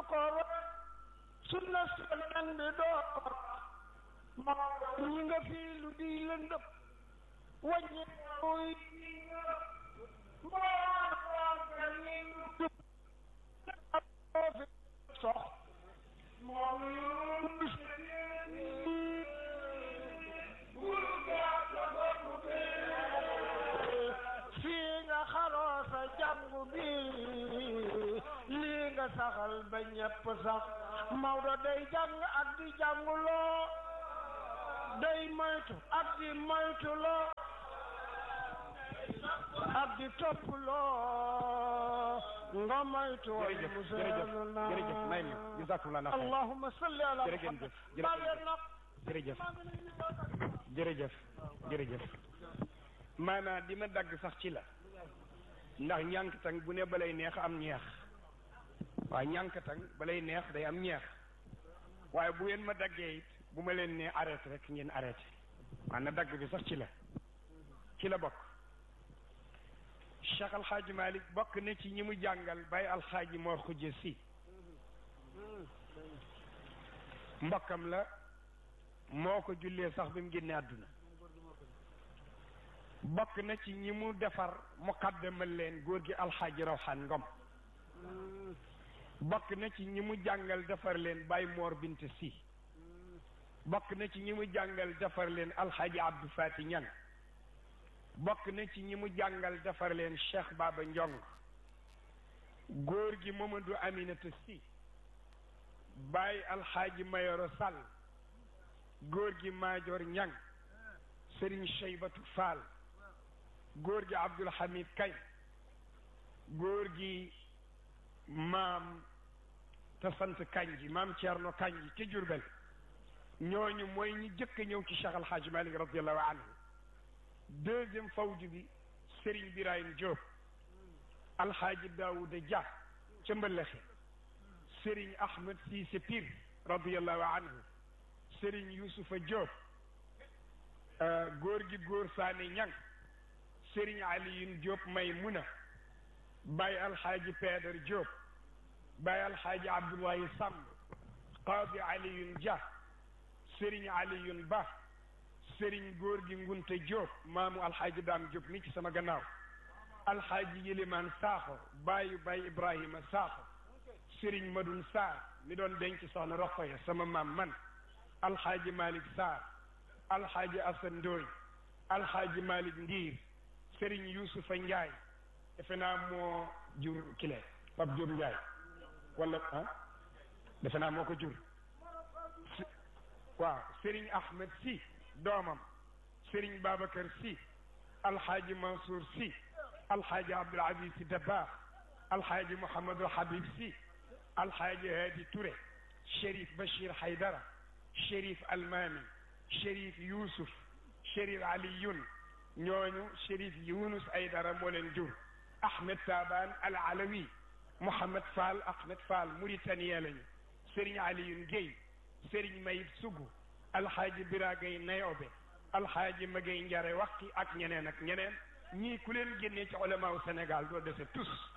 ko roy sunna sonan bi doo ko moo ñi nga fii lu di lëndëm wàññi muy moo ñi jub moo fi sox moom fii nga xaroo sa jàngu bi lii nga saxal ba ñepp sax Maodo day jàng ak di jànguloo day moytu ak di moytuloo ak di toppuloo nga moytu jërëjëf jërëjëf jërëjëf may mi jazakumullah na xayr allahumma salli ala jërëjëf muhammad jërëjëf baleen nag jërëjëf jërëjëf jërëjëf maanaam di ma dagg sax ci la ndax ñànkatang bu ne balay neex am ñeex waaye ñànkatang balay neex day am ñeex waaye bu ngeen ma daggee it bu ma leen nee arrêté rek ngeen arrêté maanaam dagg bi sax ci la ci la bokk Cheikh Alxaaji Malik bokk na ci ñi mu jàngal bay alxaaji Mor Xujje si mbokkam la moo ko jullee sax bi mu génne àdduna bokk na ci ñi mu defar muqaddamal leen góor gi alxaaji rawxaan ngom bokk na ci ñi mu jàngal defar leen bay moor bint si bokk na ci ñi mu jàngal defar leen alxaaji abdou fati ñang bokk na ci ñi mu jàngal defar leen cheikh baba njong góor gi mamadou aminata si bay alxaaji mayoro sall góor gi maajoor ñang sëriñ cheybatu fall góor gi abdul hamid kay góor gi maam te sant kanji maam ceerno kanji ca jurbel ñooñu mooy ñi jëkk a ñëw ci cheikh alhaaj malik radiallahu anhu deuxième fawju bi sëriñ birahim diop alhaaji daouda dia ca mbëllexe sëriñ ahmed siise pir radiallahu anhu sëriñ yusufa diop góor gi góor saane ñang sëriñ aliyun diop may muna baay alxaaji peedar diop baay alxaaji abdullahi samb qaadi aliyun dia sëriñ aliyun ba sëriñ góor gi ngunte diop maamu alxaaji daam diop mi ci sama gannaaw alxaaji yilimaan saaxo baayu baay ibrahima saaxo sëriñ madun saar mi doon denc soxna roqoya sama maam man alxaaji malik saar alxaaji asan ndooy alxaaji malik ndiir sëriñ yusufa njaay defe naa moo jur kile pap jur njaay wala ah defe naa moo ko jur waaw sëriñ ahmed si doomam sëriñ babacar si alxaaji mansour si alxaaji abdul aziz si dabaax alxaaji mouhamadul habib si alxaaji hadi touré chérif bachir haydara chérif almami chérif yousuf chérif aliyun ñooñu chérif yunus aydara moo leen jur ahmed taban al alawi mouhamad fall ahmed fall mauritanien lañu sëriñ aliyun guèy sëriñ mayib sugu alxaaji biragay nayobe alxaaji magay njare waxti ak ñeneen ak ñeneen ñii ku leen génnee ci ulamaaw sénégal doo dese tous